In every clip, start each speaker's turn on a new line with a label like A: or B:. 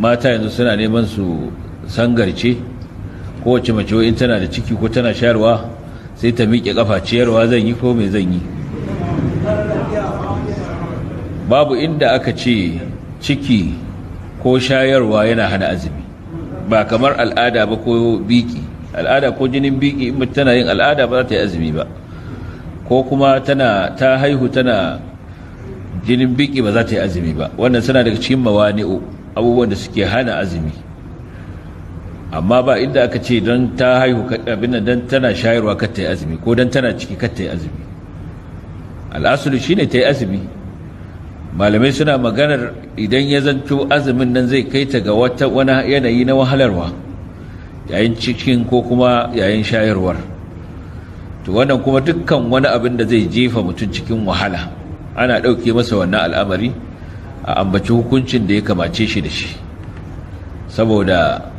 A: mata yanzu suna neman su sangarce kowace mace in tana da ciki ko tana shayarwa sai ta miƙe kafa ciyarwa zan yi ko mai zan yi babu inda aka ce ciki ko shayarwa yana hana azumi ba kamar al'ada ba ko biki al'ada ko jinin biki in tana yin al'ada ba za ta yi azumi ba ko kuma tana ta haihu tana jinin biki ba za ta yi azumi ba wannan suna daga cikin mawani'u abubuwan da suke hana azumi amma ba inda aka ce don ta haihu abin don tana shayarwa kar ta yi azumi ko don tana ciki kar ta yi azumi al'asulu shine ta yi azumi malamai suna maganar idan ya zanto azumin nan zai kai ta ga wata wani yanayi na wahalarwa yayin cikin ko kuma yayin shayarwar to wannan kuma dukkan wani abin da zai jefa mutum cikin wahala ana ɗauke masa wannan al'amari a ambaci hukuncin da ya kamace shi da shi saboda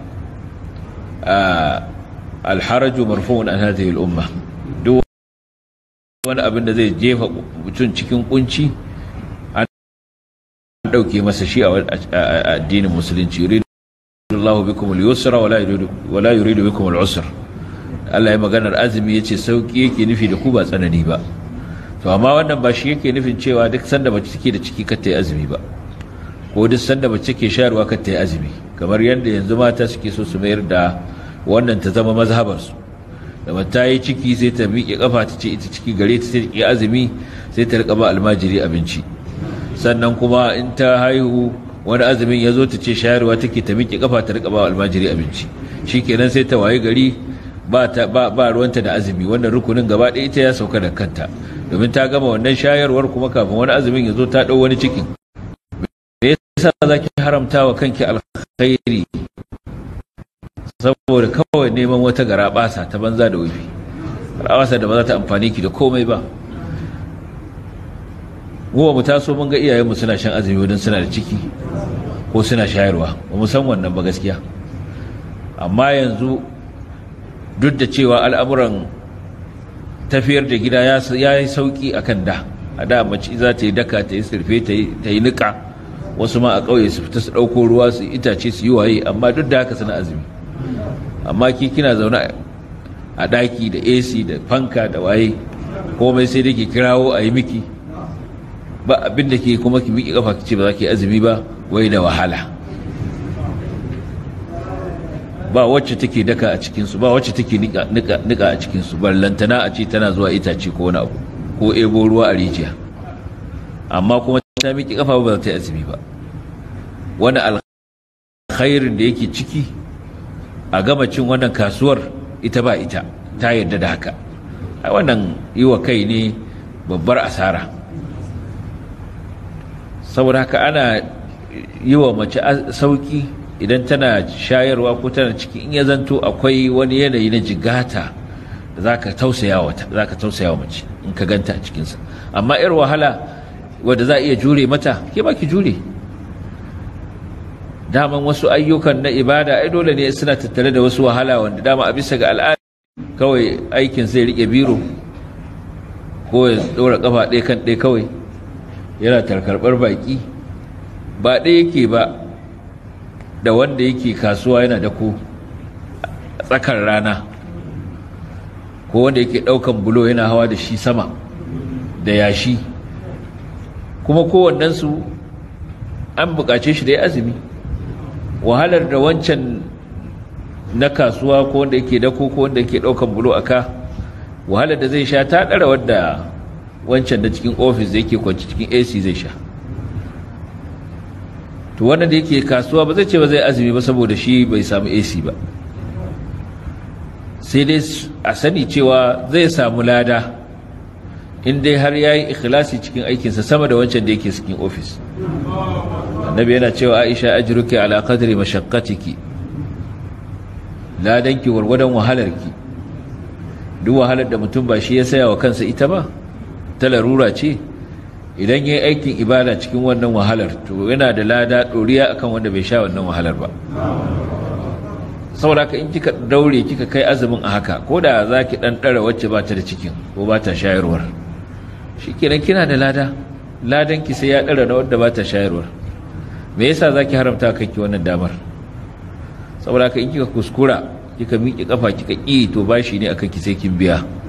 A: alharaju marfu'un an hadhihi al-umma duk wani abin da zai jefa mutum cikin kunci an dauke masa shi a addinin musulunci yuridu Allahu bikum al-yusra wala yuridu wala yuridu bikum al-usra Allah ya maganar azumi yace sauki yake nufi da ku ba tsanani ba to amma wannan ba shi yake nufin cewa duk sanda mace take da ciki kar ta yi azumi ba ko duk sanda mace take shayarwa kar ta yi azumi kamar yadda yanzu mata suke so su mayar da wannan ta zama mazhabarsu da mata yi ciki sai ta miƙe kafa ta ce ita ciki gare ta sai azumi sai ta rika ba almajiri abinci sannan kuma in ta haihu wani azumin ya zo ta ce shayarwa take ta miƙe kafa ta rika ba almajiri abinci shikenan sai ta waye gari ba ta ba, ba ruwanta da azumi wannan rukunin gaba ɗaya ita ya sauka da kanta domin ta gama wannan shayarwar kuma kafin wani azumin ya zo ta ɗau wani cikin me yasa zaki haramta wa kanki alkhairi saboda kawai neman wata garabasa ta banza da wufi garabasa da ba za ta amfani ki da komai ba gowa mu taso mun ga iyayenmu suna shan azumi wadin suna da ciki ko suna shayarwa ba mu san wannan ba gaskiya amma yanzu duk da cewa al'amuran tafiyar da gida ya yi sauki a kan da a da mace za ta yi daka ta yi sirfe ta yi niƙa wasu ma a ƙauye su fita su ɗauko ruwa su itace su yi waye amma duk da haka suna azumi amma ki kina zaune a ɗaki da ac da fanka da waye komai sai dai ke kirawo a yi miki ba abin da ke kuma ki miki kafa ki ce ba za ki azumi ba wai da wahala ba wacce take daka a cikinsu ba wacce take nika a cikinsu ballantana a ce tana zuwa itace ko wani abu ko ebo ruwa a rijiya amma kuma ta miki kafa ba za ta yi azumi ba wani alkhairin da yake ciki a gama cin wannan kasuwar ita ba ita ta yarda da haka a wannan yi wa kai ne babbar asara saboda haka ana yi wa mace sauki idan tana shayarwa ko tana ciki in ya zanto akwai wani yanayi na jigata da za ka tausaya wa mace in ka ganta a cikinsa amma yar wahala wadda za a iya jure mata ke ba ki jure daman wasu ayyukan na ibada ai dole ne suna tattare da wasu wahala wanda dama a bisa ga al'ada kawai aikin zai rike biro ko ya dora kafa ɗaya kan ɗaya kawai yana tarkarɓar baki ba ɗaya yake ba da wanda yake kasuwa yana da ko tsakar rana ko wanda yake ɗaukan bulo yana hawa da shi sama da yashi kuma kowannensu an buƙace shi da ya azumi wahalar da wancan na kasuwa ko wanda yake dako ko wanda yake daukan bulo aka wahalar da zai sha ta dara wadda wancan da cikin ofis da yake kwanci cikin AC zai sha to wannan da yake kasuwa ba zai ce ba zai azumi ba saboda shi bai samu AC ba sai dai a sani cewa zai samu lada in dai har yayi ikhlasi cikin aikinsa sama da wancan da yake cikin ofis annabi yana cewa aisha ajruki ala qadri mashaqqatiki ladanki wargwadon wahalarki duk wahalar da mutum ba shi ya saya wa kansa ita ba ta larura ce idan yayi aikin ibada cikin wannan wahalar to yana da lada doriya akan wanda bai sha wannan wahalar ba saboda ka in kika daure kika kai azumin a haka ko da zaki dan dara wacce ba ta da cikin ko ba ta shayarwar shikenan kina da lada ladanki sai ya dara na wanda ba ta shayarwar me yasa zaki haramta kanki wannan damar saboda ka in kika kuskura kika miƙe kafa kika ƙi to bashi ne akan ki sai kin biya